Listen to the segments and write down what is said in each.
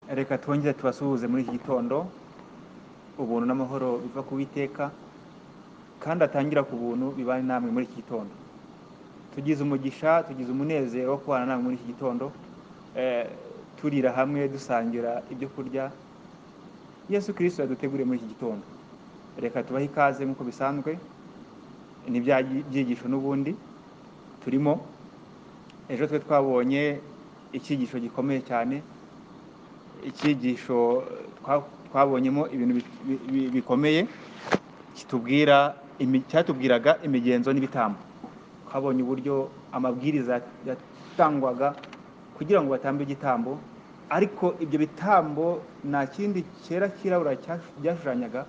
reka twongere tubasuhuze muri iki gitondo ubuntu n'amahoro biva ku Uwiteka kandi atangira ku buntu bibane namwe muri iki gitondo tugize umugisha tugize umunezero wo kubana namwe muri iki gitondo eh, turira hamwe dusangira ibyo kurya yesu kirisito yaduteguriye muri iki gitondo reka tubahe ikaze nk'uko bisanzwe ni bya byigisho n'ubundi turimo ejo twe twabonye icyigisho gikomeye cyane icyigisho twa- twabonyemo ibintu bi- bi- bikomeye kitubwira imi- cyatubwiraga imigenzo n'ibitambo twabonye uburyo amabwiriza yatangwaga kugira ngo batambe igitambo ariko ibyo bitambo nta kindi cyera cyirabura cyash- byashushanyaga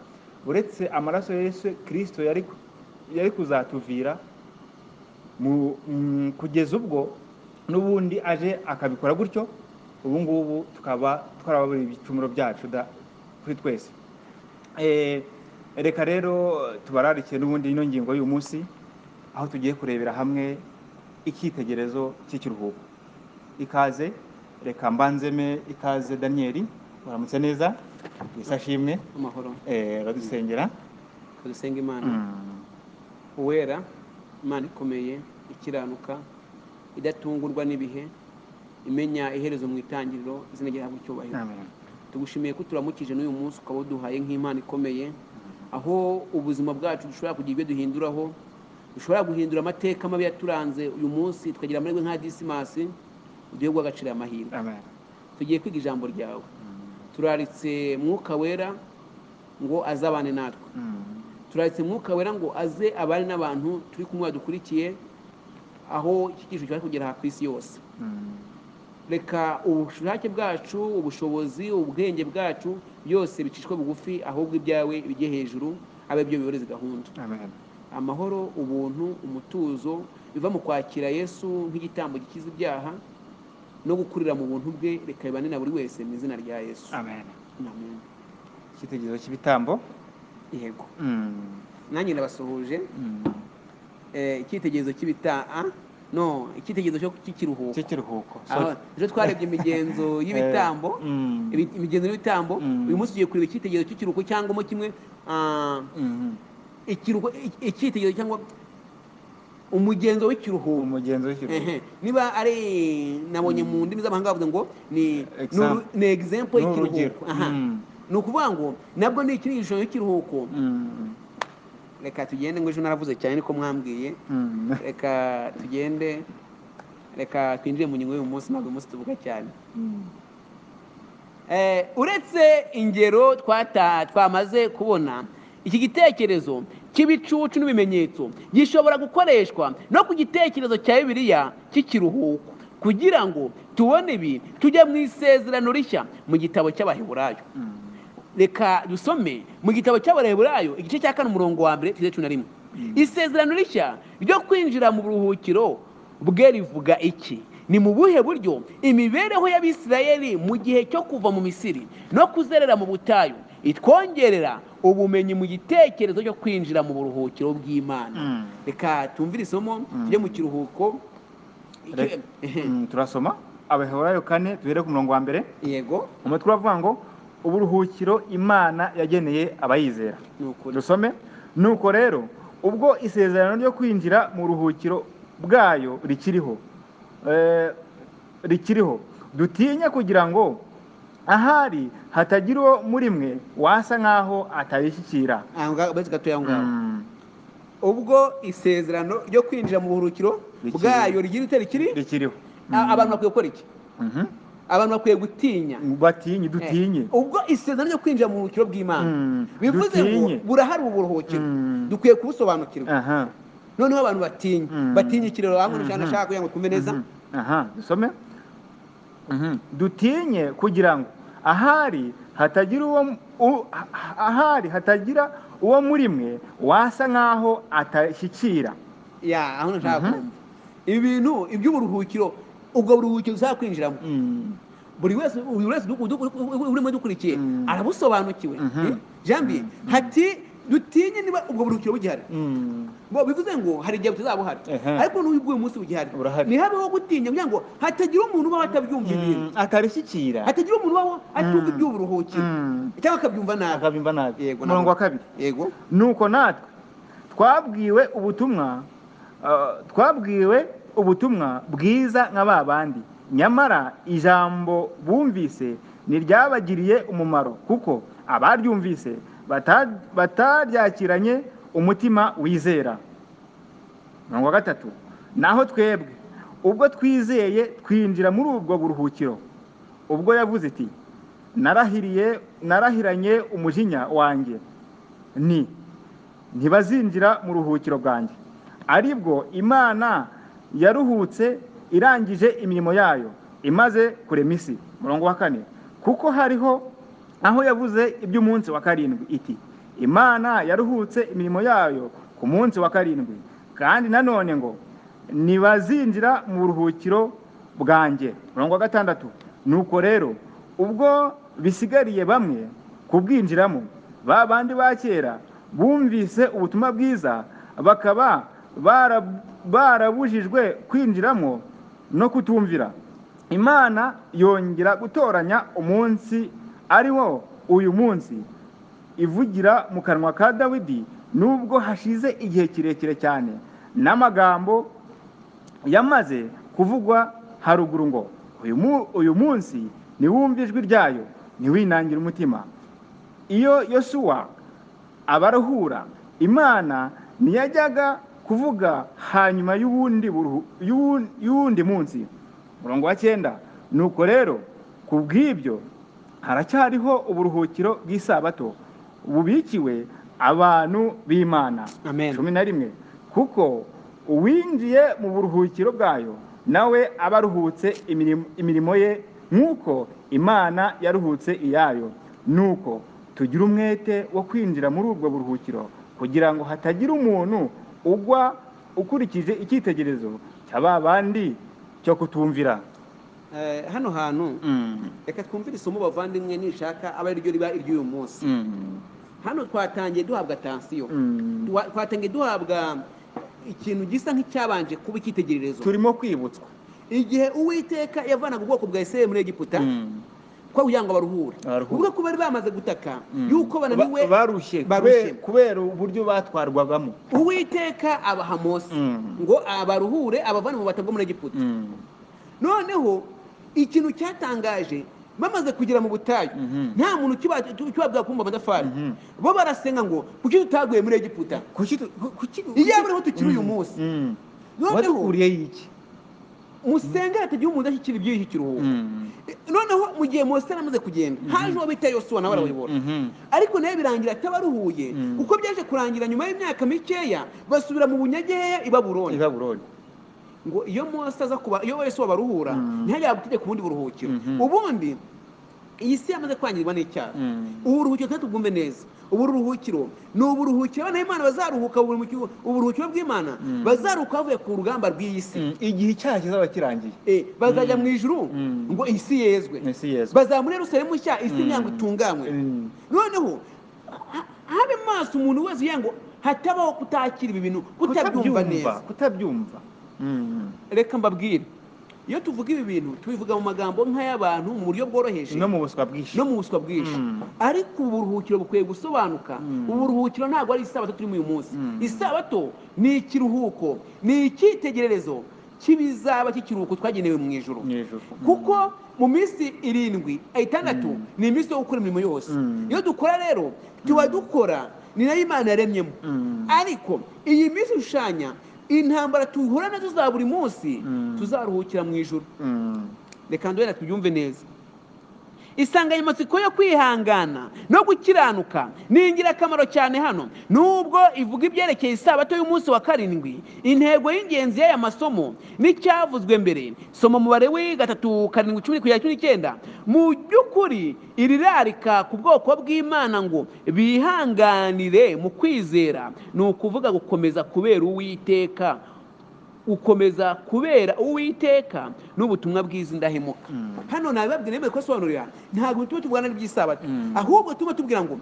uretse amaraso ya yesu kirisito yari yari kuzatuvira mu- mm, kugeza ubwo n'ubundi aje akabikora gutyo ubu ngubu tukaba twarababuriye ibicumuro byacu da- kuri twese Eh, reka rero tubararikiye n'ubundi ino ngingo y'uyu munsi aho tugiye kurebera hamwe icyitegererezo cy'ikiruhuko ikaze reka mbanzeme ikaze daniyeli uramutse neza isashimwe amahoro baradusengera tudusenga imana uwera imana ikomeye ikiranuka idatungurwa n'ibihe imenya iherezo mu itangiriro izina ryahabwa icyubahiro tugushimiye ko turamukije n'uyu munsi ukaba uduhaye nk'impano ikomeye aho ubuzima bwacu dushobora kugira ibyo duhinduraho dushobora guhindura amateka mabi yaturanze uyu munsi tukagira amahirwe nka disimasi uduhe guhagacira amahirwe amen tugiye kwiga ijambo ryawe turaritse mwuka wera ngo azabane natwe Mm. turahetse mwuka wera ngo aze abari n'abantu turi kumwe badukurikiye aho iki cyiciro cyari kugera aha ku isi yose Mm. reka ubushake bwacu ubushobozi ubwenge bwacu byose bicishwe bugufi ahubwo ibyawe bijye hejuru abe byo biyoreze gahunda amen amahoro ubuntu umutuzo biva mu kwakira yesu nk'igitambo gikiza ibyaha no gukurira mu buntu bwe reka bibane na buri wese mu izina rya yesu amen amen icyitegererezo cy'ibitambo yego Mm. nanjye ndabasuhuje Mm. eh, icyitegererezo cy'ibitaha no icyitegererezo cyo- cy'ikiruhuko cy'ikiruhuko aho ejo twarebye imigenzo y'ibitambo ibi- imigenzo y'ibitambo Mm. uyu munsi tugiye kureba icyitegererezo cy'ikiruhuko cyangwa mo kimwe ah, ikiruhuko i- icyitegererezo cyangwa umugenzo w'ikiruhuko umugenzo w'ikiruhuko Ehe. niba ari nabonye mu ndimi z'amahanga bavuze ngo ni Example. ni egizempo y'ikiruhuko N'urugero. Aha. Mm. ni ukuvuga ngo nabwo ni ikiruhuko y'ikiruhuko Mm. reka tugende ngo ejo naravuze cyane niko mwambwiye Mm. reka tugende reka twinjire mu ngingo y'uyu munsi ntabwo uyu munsi tuvuga cyane Eh, uretse ingero twata twamaze kubona iki gitekerezo cy'ibicucu n'ibimenyetso gishobora gukoreshwa no ku gitekerezo cya bibiliya cy'ikiruhuko kugira ngo tubone ibi tujya mu isezerano rishya mu gitabo cy'abaheburayo Mm. reka dusome mu gitabo cy'abareheburayo igice cya kane umurongo wa mbere tugeze cumi na rimwe isezerano rishya ryo kwinjira mu buruhukiro bwe rivuga iki ni mu buhe buryo imibereho y'abisirayeli mu gihe cyo kuva mu misiri no kuzerera mu butayu itwongerera ubumenyi mu gitekerezo cyo kwinjira mu buruhukiro bw'imana Mm. reka tumvire isomo Mm. tujye mu kiruhuko Re- Ehe, Mm, turasoma abaheburayo kane duhere ku murongo wa mbere yego umutwe uravuga ngo uburuhukiro imana yageneye abayizera ni ukuri dusome nuko rero ubwo isezerano ryo kwinjira mu ruhukiro bwayo rikiriho eh, rikiriho dutinye kugira ngo ahari hatagira uwo muri mwe wasa nk'aho atarishyikira Ah, ngaho- basi gatoya ngaho Mm, ubwo isezerano ryo kwinjira mu buruhukiro Rikiri. bwayo rigira ite rikiri rikiriho A- abantu bakwiye gukora iki Mhm. abantu bakwiye gutinya batinye dutinye Eh, ubwo isezerano ryo kwinjira mu buruhukiro bw'imana Mm, bivuze ngo dutinye. burahari ubu buruhukiro Mm. dukwiye kubusobanukirwa aha noneho abantu batinya Mm. batinya ikiraro hamwe Mhm. nashaka kugira ngo twumve neza Mhm. aha dusome Mhm. dutinye kugira ngo ahari hatagira uwo m- u- ah- ahari hatagira uwo muri mwe wasa nk'aho atashyikira ya aho nashaka Mhm. kumva ibintu iby'uburuhukiro ubwo buruhukiro uzaba kwinjiramo Mm. buri wese buri wese udu- udu- urimo dukurikiye Mm. arabusobanukiwe Mhm. jambi Mm. hati dutinye niba ubwo buruhukiro bugihari Mm. bo bivuze ngo hari igihe butazabuhari Ehe. ariko n'uyu bw'uyu munsi bugihari Burahari. ntihabeho gutinya kugira ngo hatagira umuntu ubaho atabyumva ibintu Mm. atarishyikira hatagira umuntu ubaho atumva Mm. iby'uburuhukiro Mm. cyangwa akabyumva nabi akabyumva nabi Yego, umurongo nabwo. wa kabiri yego nuko natwe twabwiwe ubutumwa ah, twabwiwe ubutumwa bwiza nka ba bandi nyamara ijambo bumvise ntiryabagiriye umumaro kuko abaryumvise bata- bataryakiranye umutima wizera mirongo wa gatatu naho twebwe ubwo twizeye twinjira muri ubwo buruhukiro ubwo yavuze iti narahiriye narahiranye umujinya wanjye ni ntibazinjira mu ruhukiro bwanjye aribwo imana yaruhutse irangije imirimo yayo imaze kurema isi murongo wa kane kuko hariho aho yavuze iby'umunsi wa karindwi iti imana yaruhutse imirimo yayo ku munsi wa karindwi kandi nanone ngo ntibazinjira mu ruhukiro bwanjye murongo wa gatandatu nuko rero ubwo bisigariye bamwe kubwinjiramo ba bandi ba kera bumvise ubutumwa bwiza bakaba bara- barabujijwe kwinjiramo no kutumvira imana yongera gutoranya umunsi ari wo uyu munsi ivugira mu kanwa ka dawidi nubwo hashize igihe kirekire cyane n'amagambo yamaze kuvugwa haruguru ngo uyu mu- uyu munsi niwumva ijwi ryayo ntiwinangire umutima iyo yosuwa abaruhura imana ntiyajyaga kuvuga hanyuma y'uwundi buruhu- y'uwu- y'uwundi munsi murongo wa cyenda nuko rero ku bw'ibyo haracyariho uburuhukiro bw'isabato bubikiwe abantu b'imana amen cumi na rimwe kuko uwinjiye mu buruhukiro bwayo nawe aba aruhutse imirimo- imirimo ye nk'uko imana yaruhutse iyayo nuko tugira umwete wo kwinjira muri ubwo buruhukiro kugira ngo hatagira umuntu ugwa ukurikije icyitegerezo cya ba bandi cyo kutumvira Eh, hano hantu reka twumvire isomo bavandimwe nishaka aba ari ryo riba iry'uyu munsi hano twatangiye duhabwa atansiyo Duha- twatangiye duhabwa ikintu gisa nk'icyabanje kuba icyitegererezo turimo kwibutswa igihe uwiteka yavanaga ubwoko bwa isirayeli muri egiputa Mm. ko kugira ngo baruhure Baruhure. ubwo ko bari bamaze gutaka Mm. yuko bananiwe Ba- barushye barushye. kube- kubera uburyo batwarwagamo uwiteka abaha mose Mm. ngo abaruhure abavane mu bata bwo muri egiputa Mm. noneho ikintu cyatangaje bamaze kugera mu butayu Mhm. nta muntu ukiba- ukibabwira kumva amatafari Mhm. bo barasenga ngo kuki tutaguye muri egiputa kuki tu- ku- kuki iyo abereho tukiri uyu munsi noneho waduhuriyeho iki musenge hatagira umuntu udashyikira iby'iyi kiruhuko noneho mu gihe mose yaramaze kugenda haje uwo bita yosuwa nawe arabayobora ariko nayo birangira atabaruhuye Mm. uko byaje kurangira nyuma y'imyaka mikeya basubira mu bunyageheya i babuloni ibabuloni ngo iyo mose aza kuba iyo yesu abaruhura Mm. ntihajya butegeka ubundi buruhukiro Mhm. ubundi iyi si yamaze kwangirwa n'icyaha ubu buruhukiro kandi tubwumve neza ubu buruhukiro ni uburuhukiro abana b'imana bazaruhuka buri mu kigo- uburuhukiro bw'imana Mm. bazaruhuka bavuye ku rugamba rw'iyi si igihe icyaha kizaba kirangiye Eh, bazajya Mm. mu ijuru Mm. ngo iyi si yezwe isi yesu bazaba muri yerusalemu nshya isi Mm. nyango itunganywe noneho ha- habe maso umuntu wese ugira ngo hatabaho kutakira ibi bintu kutabyumva neza kutabyumva Mm. reka mbabwire iyo tuvuga ibi bintu tubivuga mu magambo nk'ay'abantu mu buryo bworoheje no mu buswa bwinshi no mu buswa bwinshi Mm. ariko ubu buruhukiro bukwiye gusobanuka Mm. ubu buruhukiro ntabwo ari isabato turimo uyu munsi Mm. isabato ni ikiruhuko ni icyitegererezo cy'ibizaba cy'ikiruhuko twagenewe mu ijoro mu ijuru Mm. kuko mu minsi irindwi eh, itandatu Mm. ni iminsi yo gukora imirimo yose Mm. iyo dukora rero tuba dukora ni nayo imana yaremyemo Mm. ariko iyi minsi ishushanya intambara duhura nazo za buri munsi Mm. tuzaruhukira mu ijoro Mm. reka ndwera tubyumve neza insanganyamatsiko yo kwihangana no gukiranuka ni ingirakamaro cyane hano nubwo ivuga ibyerekeye isabato y'umunsi wa karindwi intego y'ingenzi y'aya masomo n'icyavuzwe mbere soma umubare w'i gatatu karindwi cumi kugera cumi n'icyenda mu by'ukuri irirarika ku bwoko bw'imana ngo bihanganire mu kwizera ni ukuvuga gukomeza kubera uwiteka gukomeza kubera uwiteka n'ubutumwa bwiza indahemuka Mm. hano nabibabwira nemeye kubasobanurira ntabwo tuba tuvugana n'iby'isabato Mm. ahubwo tuba tubwira ngo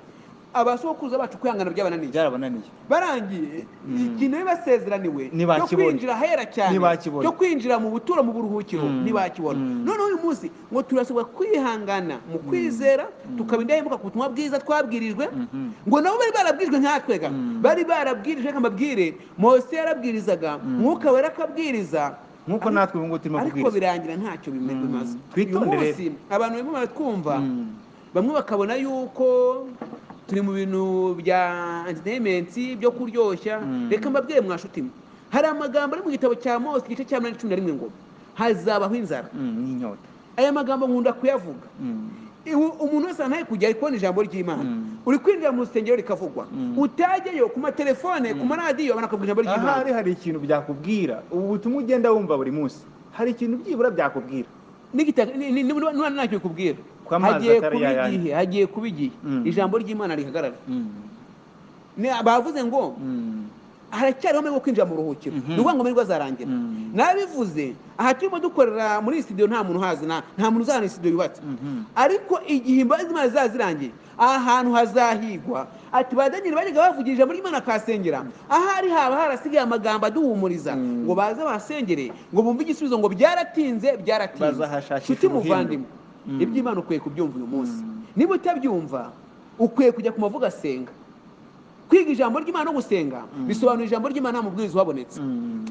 abasokuruza bacu kwihangana byabananiye byarabananiye barangiye Mm. ikintu bari basezeraniwe cyo Ntibakibonye. kwinjira ahera cyane Ntibakibonye. cyo kwinjira mu butura mu buruhukiro Mm. ntibakibona Mm. noneho uyu munsi ngo turasabwa kwihangana mu kwizera tukaba indahemuka ku butumwa bwiza twabwirijwe Mhm. ngo nabo bari barabwirijwe nkatwega Mm. bari barabwirijwe reka mbabwire mose yarabwirizaga mwuka wera akabwiriza nk'uko Ariko- natwe ubu ngubu turimo ariko kubwiriza birangira ntacyo bime- Mm. bimaze uyu Twitondere. munsi abantu barimo baratwumva Mm. bamwe bakabona yuko turi mu bintu bya entertainment byo kuryoshya Mm. reka mbabwire mwashuti mwe hari amagambo ari mu gitabo cya mose igice cya munani cumi na rimwe ngo hazabaho inzara Mm, n'inyota aya magambo nkunda kuyavuga Mm. Iwe- umuntu wese ntaye kujya ari kubona ijambo ry'imana Mm. uri kwinjira mu rusengero rikavugwa Mm. utajyayo ku matelefone ku maradiyo abantu bakabwira ijambo ry'imana ahari hari ikintu byakubwira ubu butumwa ugenda wumva buri munsi hari ikintu byibura byakubwira n'igitaka ni- ni- ni- ni- ntacyo bikubwira Ko amazi hagiye atari kuba yayandi. igihe hagiye kuba igihe Mm. ijambo ry'imana rihagarara Mm. Ni- bavuze ngo Mm. haracyariho amahirwe yo kwinjira mu buruhukiro Mhm. ni ukuvuga ngo amahirwe azarangira Mm. nabivuze aha turimo dukorera muri iyi studio nta muntu uhazi nta nta muntu uzahana iyi studio yubatse Mhm. ariko igihe imbabazi z'imana zizaba zirangiye aha hantu hazahigwa ati ba daniyeli bajyaga bavugira ijambo ry'imana akahasengera ahari haba harasigaye amagambo aduhumuriza Mm. ngo baze bahasengere ngo bumve igisubizo ngo byaratinze byaratinze Bazahashakisha nshuti ubuhindu. muvandimwe Mm. iby'imana ukwiye kubyumva uyu munsi Mm. niba utabyumva ukwiye kujya ku mavuga asenga kwiga ijambo ry'imana no gusenga Mm. bisobanura ijambo ry'imana nta mubwiriza uhabonetse Mm.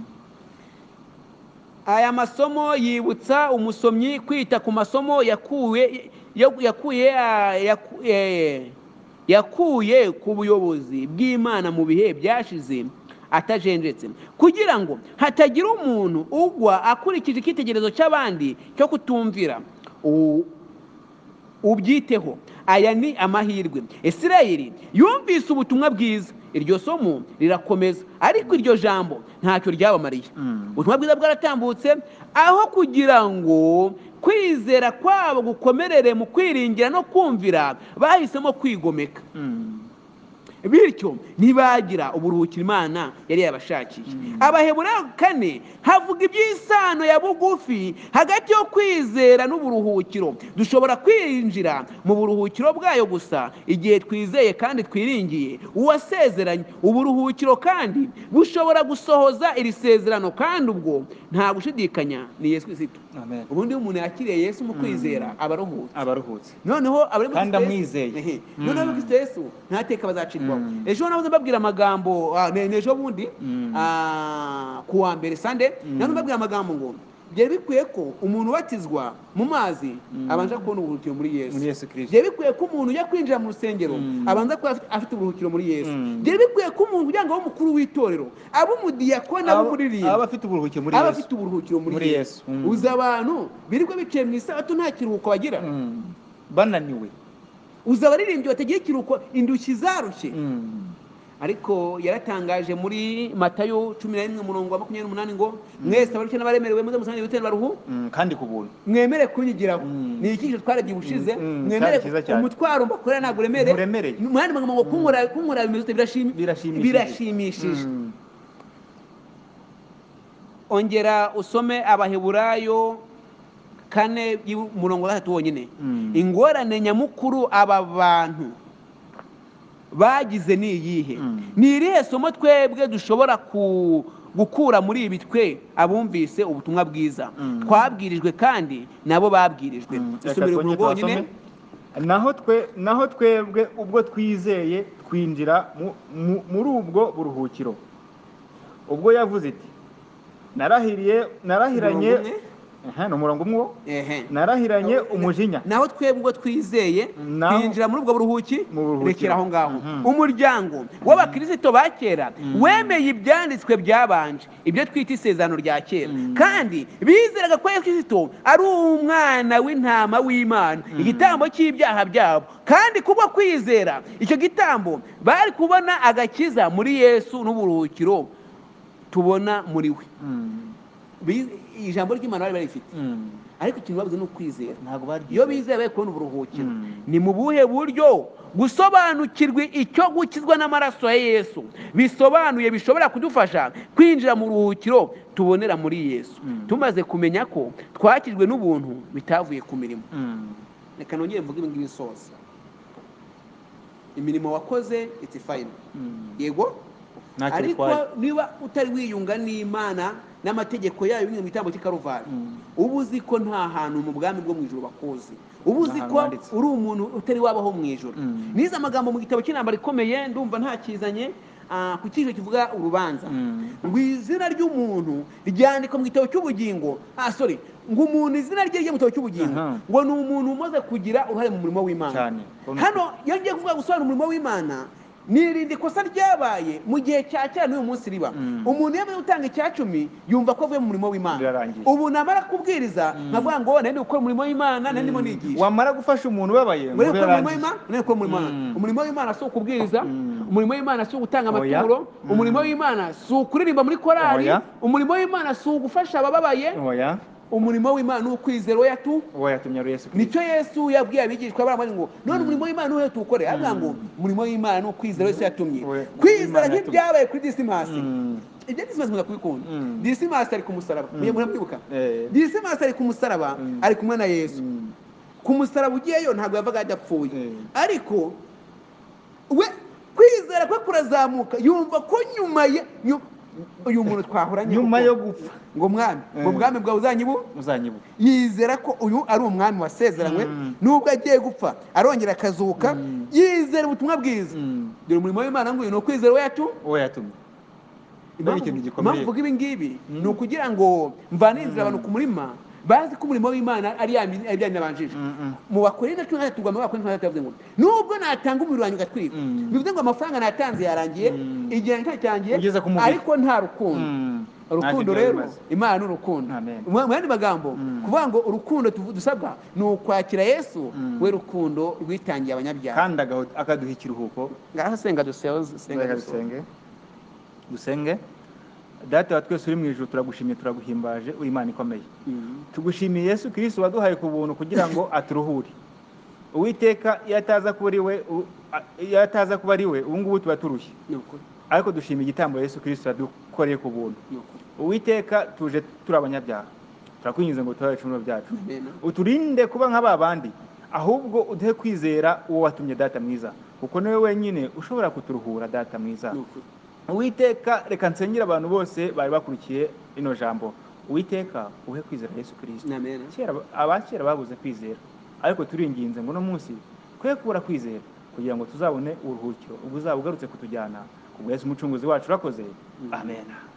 aya masomo yibutsa umusomyi kwita ku masomo yakuye yo- yakuye ah, yaku- eh, yakuye ku buyobozi bw'imana mu bihe byashize atajenjetse kugira ngo hatagira umuntu ugwa akurikije icyitegererezo cy'abandi cyo kutumvira U- ubyiteho aya ni amahirwe isirayeli yumvise ubutumwa bwiza iryo somo rirakomeza ariko iryo jambo ntacyo ryabamariye Mm. ubutumwa bwiza bwaratambutse aho kugira ngo kwizera kwabo gukomerere mu kwiringira no kumvira bahisemo kwigomeka Mm. bityo ntibagira uburuhukiro imana yari yabashakiye Mm. abaheburayo kane havuga iby'isano ya bugufi hagati yo kwizera n'uburuhukiro dushobora kwinjira mu buruhukiro bwayo gusa igihe twizeye kandi twiringiye uwasezeranye uburuhukiro kandi bushobora gusohoza iri sezerano kandi ubwo nta gushidikanya ni yesu kristo Amen. ubundi iyo umuntu yakiriye yesu mu kwizera aba aruhutse abaruhutse noneho abari muri Kandi Kristo Yesu- amwizeye. Ehe. Mm. noneho abari muri Kristo Yesu nta teka bazacirwaho Mm. ejo nahoze mbabwira amagambo ah, ne- nejo bundi Mm. ah, ku wa mbere sande Mm. nahoze mbabwira amagambo ngo byari bikwiye ko umuntu ubatizwa mu mazi Mm. abanza kubona uburuhukiro muri yesu muri yesu kirisito byari bikwiye ko umuntu ujya kwinjira mu rusengero Mm. abanza kuba afite- afite uburuhukiro muri yesu Mm. byari bikwiye ko umuntu kugira ngo abe umukuru w'itorero abe umudiyakoni abe aba umuririmbo afite uburuhukiro muri abe yesu afite uburuhukiro Muri muri yesu Yesu. Mm. uzi abantu birirwa bicaye mu isabato nta kiruhuko bagira Mm. bananiwe uza abaririmbyi batagira ikiruhuko indushyi zarushye Mm. ariko yaratangaje muri matayo cumi na rimwe umurongo wa makumyabiri n'umunani ngo mwese abarushye n'abaremerewe muze musange ibitero baruhu Mm. kandi ku buntu mwemere kunyigiraho Mm. ni ikigisho twarebye ubushize Mm, mm, mwemere cyari cyiza cyane. umutwaro mbakorera ntabwo uremere Nturemereye. mu yandi magambo ngo kunkora kunkora bimeze ute birashimi- birashimishije birashimishije Mm. ongera usome abaheburayo kane y'umurongo wa gatatu wonyine Mm. ingorane nyamukuru aba bantu bagize ni iyihe Mm. ni irihe somo twebwe dushobora ku- gukura muri ibi twe abumvise ubutumwa bwiza Mm. twabwirijwe kandi nabo babwirijwe Mm. Reka isomero twongere umurongo wonyine tuhasome. naho twe naho twebwe ubwo twizeye twinjira mu- mu- muri ubwo buruhukiro ubwo yavuze iti narahiriye narahiranye Umurongo umwe? Aha, ni umurongo umwe wo. ehe narahiranye umujinya naho twebwe ubwo twizeye Naho- twinjira muri ubwo buruhuki Mu buruhukiro. rekera aho ngaho Mhm. umuryango w'abakirisito ba kera Mhm. wemeye ibyanditswe byabanje ibyo twita isezerano rya kera Mhm. kandi bizeraga ko yesu kirisito ari umwana w'intama w'imana igitambo cy'ibyaha byabo kandi kubwo kwizera icyo gitambo bari kubona agakiza muri yesu n'uburuhukiro tubona muri we Mm. Bi- ijambo ry'imana bari barifite Mm. ariko ikintu babuze ni ukwizera ntabwo baryo iyo bizeye bari kubona uburuhukiro Mm. ni mu buhe buryo gusobanukirwa icyo gukizwa n'amaraso ya yesu bisobanuye bishobora kudufasha kwinjira mu ruhukiro tubonera muri yesu Mm. tumaze kumenya ko twakijwe n'ubuntu bitavuye ku mirimo Mm. reka nongere mvuge ibi ngibi soza imirimo wakoze iti fayini yego ntacyo ariko bitwaye niba utari wiyunga n'imana n'amategeko yayo binyuze mu gitambo cy'ikaruvari Mm. uba uzi ko nta hantu mu bwami bwo mu ijoro bakuzi uba uzi Nta hantu ko handitse. uri umuntu utari wabaho mu ijoro Mm. nize amagambo mu gitabo cy'intambara ikomeye ndumva ntakizanye ah, ku cyiciro kivuga urubanza Mm. izina ry'umuntu ryandikwa mu gitabo cy'ubugingo ah sorry ngo umuntu izina rye rye mu gitabo cy'ubugingo Aha. ngo ni umuntu umaze kugira uruhare mu murimo w'imana Cyane. hano iyo ngiye kuvuga gusobanura umurimo w'imana nirindi kosa ryabaye mu gihe cya kera n'uyu munsi riba Mm. umuntu iyo amaze gutanga icya cumi yumva ko avuye mu murimo w'imana Birarangiye. ubu namara kubwiriza nkavuga ngo nari gukora umurimo w'imana nari ndimo nigisha wamara gufasha umuntu ubabaye ngo muri gukora umurimo birarangiye. w'imana muri gukora umurimo w'imana Mm. umurimo w'imana si ukubwiriza Mm. umurimo w'imana si ugutanga Oya. amaturo Mm. umurimo w'imana si ukuririmba muri korali Oya. umurimo w'imana si ugufasha abababaye oya umurimo w'imana ni ukwizera oya tu uwo yatumye ari yesu kirisito nicyo yesu yabwiye abigishwa baramubwira ngo none umurimo w'imana niwe tuwukore aravuga ngo umurimo w'imana ni ukwizera yesu yatumye We- kwizera Imana yatumye. nk'ibyabaye kuri disimasi Mm. ibyo disimasi mukunda kubikunda Mm. disimasi ari ku musaraba muramwibuka Eh. disimasi ari ku musaraba Mm. ari kumwe na yesu Mm. ku musaraba ugiyeyo ntabwo yavaga yadapfuye Mm. ariko we kwizera kwe kurazamuka yumva ko nyuma ye nyu- uyu muntu twahoranye nyuma kuko- yo gupfa ngo mwami ngo Mm. bwami bwawe uzanyibu uzanyibuka yizera ko uyu ari umwami wasezeranywe Mm. nubwo agiye gupfa arongera akazuka Mm. yizera ubutumwa bwiza Mm. dore umurimo w'imana nguyu ni ukwizera wacu uwo yatumye Mbega ikintu gikomeye. impamvu mvuga ibi ngibi Mm. ni ukugira ngo mvanire inzira abantu ku murima bazi ko umurimo w'imana ari ya mi- ari bya nabanjije Mm, mm. mu bakorinde cumi na gatatu mu bakorinde cumi na gatatu yavuze ngo nubwo natanga umubiri wanjye ugatwika Mm. bivuze ngo amafaranga natanze yarangiye Mm. igihe ntacyangiye Ugeze ku mubiri. ariko nta rukundo Mm. urukundo Ntacyo byari rero bimaze. imana ni urukundo Amen. mu mu yandi magambo Mm. kuvuga ngo urukundo tuvu- dusabwa ni ukwakira yesu Mm. we rukundo rwitangiye abanyabyaha kandi agaho- akaduha ikiruhuko ngaho senga dusoze senga Reka dusoze dusenge dusenge data wa twese uri mu ijoro turagushimiye turaguhimbaje uri imana ikomeye Mm. tugushimiye yesu kirisiti waduhaye ku buntu kugira ngo aturuhure uwiteka iyo ataza kuba ari we u- a- iyo ataza kuba ari we ubu ngubu tuba turushye ni ukuri ariko dushima igitambo yesu kirisiti yadukoreye ku buntu ni ukuri uwiteka tuje turi abanyabyaha turakwinjiza ngo tubahe ibicumuro byacu Amen. uturinde kuba nka ba bandi ahubwo uduhe kwizera uwo watumye data mwiza kuko niwe wenyine ushobora kuturuhura data mwiza ni ukuri uwiteka reka nsengere abantu bose bari bakurikiye rino jambo uwiteka uhe kwizera yesu kirisita ni amena kera abakera babuze kwizera ariko turinginze ngo uno munsi twe kubura kwizera kugira ngo tuzabone uburuhukiro ubwo uzaba ugarutse kutujyana kubwo yesu umucunguzi wacu urakoze amen